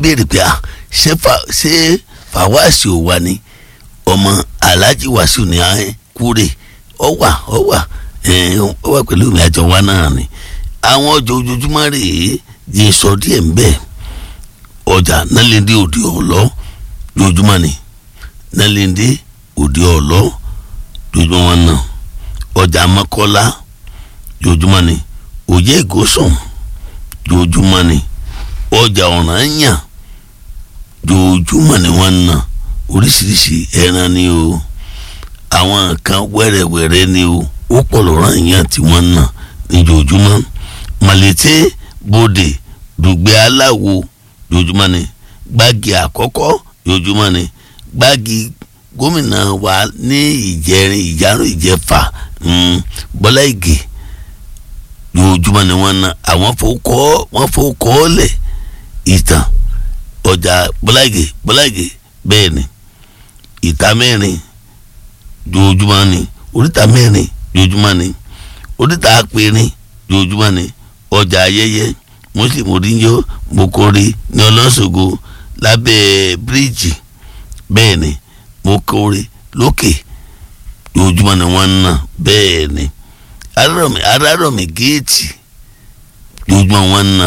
béèrè pé à ṣé fàwáàsì ò wà ní ọmọ aláàjì wàsíù ní kúrè ọ wà ọ wà ọ wà pẹ̀lú mi àjọ wa náà ni àwọn ọjọ́ ojoojúmọ́ rèé di sọ díẹ̀ ń bẹ̀ ọjà nálẹ́ndé òde ọ̀lọ́ lójúmọ́ ni nálẹ́ndé òde ọ̀lọ́ lójúmọ́ wọn náà ọjà mọ́kọ́lá lójúmọ́ ni òye ìgòsàn lójúmọ́ ni ọjà ọ̀ranyàn lójúmọ́ ni wọ́n ná oríṣiríṣi ẹran ni o àwọn nǹkan wẹ́rẹ́wẹ́rẹ́ ni o ó pọ̀ lọ́rọ̀ yẹn tí wọ́n ná níjojúmọ́ màlété bòdè dùgbẹ́ aláwo jojúmọ́ ni gbági àkọ́kọ́ jojúmọ́ ni gbági gómìnà wa ní ìjẹrin ìjárùn ìjẹfà bọ́lá ìgè jojúmọ́ ni wọ́n ná àwọn fowókọ́ wọ́n fowókọ́ lẹ̀ ìtàn ọjà bọ́lá ìgè bọ́lá ìgè bẹ́ẹ̀ ni ìta mẹ́rin jojúmọ́ ni oríta mẹ́rin jojúmọ́ ni oríta apẹ̀rin jojúmọ́ ni ọjà ayẹyẹ muslim oríyọ mokore ní ọlọ́sọ̀gọ lábẹ́ bíríìjì bẹ́ẹ̀ ni mokore lókè jojúmọ́ ni wọ́n ń ná bẹ́ẹ̀ ni arárọ̀mí arárọ̀mí géètì jojúmọ́ wọ́n ń ná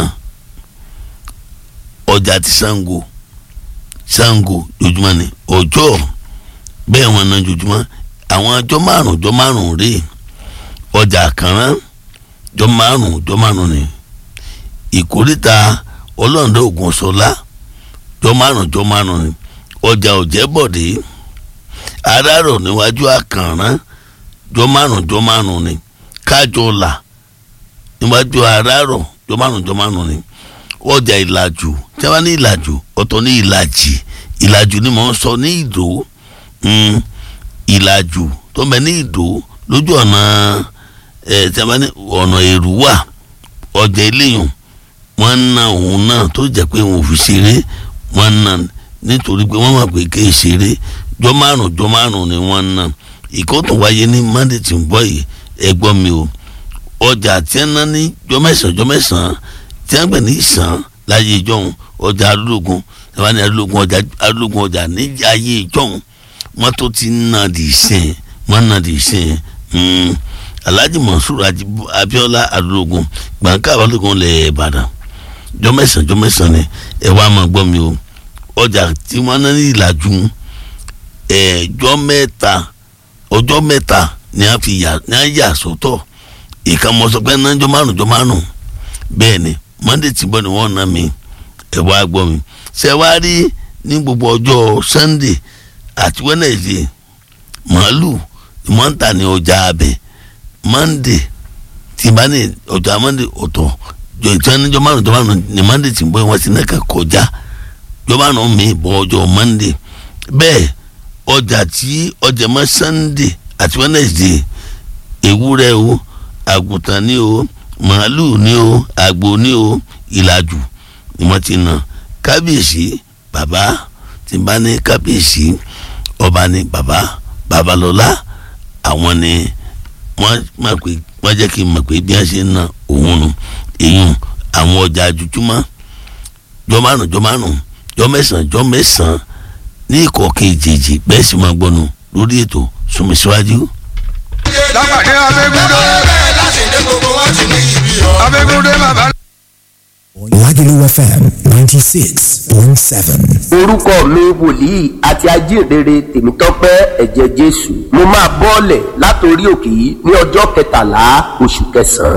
ọjà ti Ṣàngó Ṣàngó jojúmọ́ ni ọjọ́ bẹ́ẹ̀ wọ́n ná jojúmọ́ àwọn ọjọ́ márùn ọjọ́ márùn rèé ọjà àkànrán ọjọ́ márùn ọjọ́ márùn ni ìkórìtà ọlọ́ọ̀dọ́ ògùn sọlá ọjọ́ márùn ọjọ́ márùn ni ọjà òjẹ́bọ̀dé arárọ̀ níwájú àkànrán ọjọ́ márùn ọjọ́ márùn ni kájọlà níwájú arárọ̀ ọjọ́ márùn ọjọ́ márùn ni ọjà ìlàjù tí wọ́n ní ìlàjù ọ̀tọ̀ ní ìlàjì ìlàjù ni mò ń sọ ní ìdó ìlàjù tó ń bẹ ní ìdó lójú ọ̀nà ẹ̀ tí a bá ní ọ̀nà èrú wà ọjà eléyìn wọ́n ń na òun náà tó jẹ́ pé òun ò fi ṣeré wọ́n ń na nítorí pé wọ́n mọ̀ pé kì í ṣeré jọ márùn jọ márùn ni wọ́n ń na ìkótó wáyé ní monday tí ń bọ̀ yìí ẹgbọ́n mi o ọjà tí wọ́n ná ní jọ mẹ́sàn-án jọ mẹ́sàn-án tí wọ́n gbẹ̀ ní ìsàn láyé ìjọ́hun ọjà arúgbó tí wọ́n ní arúgbó ọjà arúgbó ọjà ní ayé ìjọ́hun wọ́n tó ti ń na dì í sìn wọ́n na dì í sìn alhaji mansour abiola adulogun gbàǹkà abalógun lẹ ìbàdàn jọmẹsàn jọmẹsàn ni ẹ wá máa gbọ́ mi o ọjà tí wọ́n ná ní ìlàjú ẹjọ́ mẹ́ta ọjọ́ mẹ́ta ni a fi yà ní a yà sọ́tọ̀ ìkàmọsọpẹ náà jọ márùn jọ márùn bẹ́ẹ̀ ni monday tí bọ ni wọ́n ná mi ẹ wá gbọ́ mi ṣe wá rí ní gbogbo ọjọ́ sunday àti wednesday màálù ìmọ̀ǹta ní ọjà abẹ monday tí bá ní ọjà monday ọ̀tọ̀ jọ̀ǹtàn níjọ́ márùn jọ́ márùn ní monday tí ń bọ́ wọn sí náà kà kọjá jọ́ márùn mi bọ́ ọjọ́ monday bẹ́ẹ̀ ọjà tí ọjà mọ́ sunday àti wednesday ewúrẹ́ o àgùntàn ní o màálù ní o àgbò ní o ìlàjù ni wọ́n ti nà kábíyèsí bàbá tí bá ní kábíyèsí ọba ní bàbá babalọ́lá àwọn ni wọ́n máa pè wọ́n jẹ́ kí n mọ̀ pé bí wọ́n ṣe ń na òun nu èyún àwọn ọjà àjùjúmọ́ jọ márùn jọ márùn jọ mẹ́sàn jọ mẹ́sàn ní ìkọ̀ọ̀kan ìjèjì bẹ́ẹ̀ sì máa gbọ́nu lórí ètò súnmi síwájú. lápàdé abẹ́gúndé abẹ́gúndé bàbá. Lagelu FM ninety six point seven. orúkọ mi wòlíì àti ajíhìnrere tèmítọ́pẹ́ ẹ̀jẹ̀ jésù mo máa bọ́ọ̀lẹ̀ látòrí òkè yìí ní ọjọ́ kẹtàlá oṣù kẹsàn-án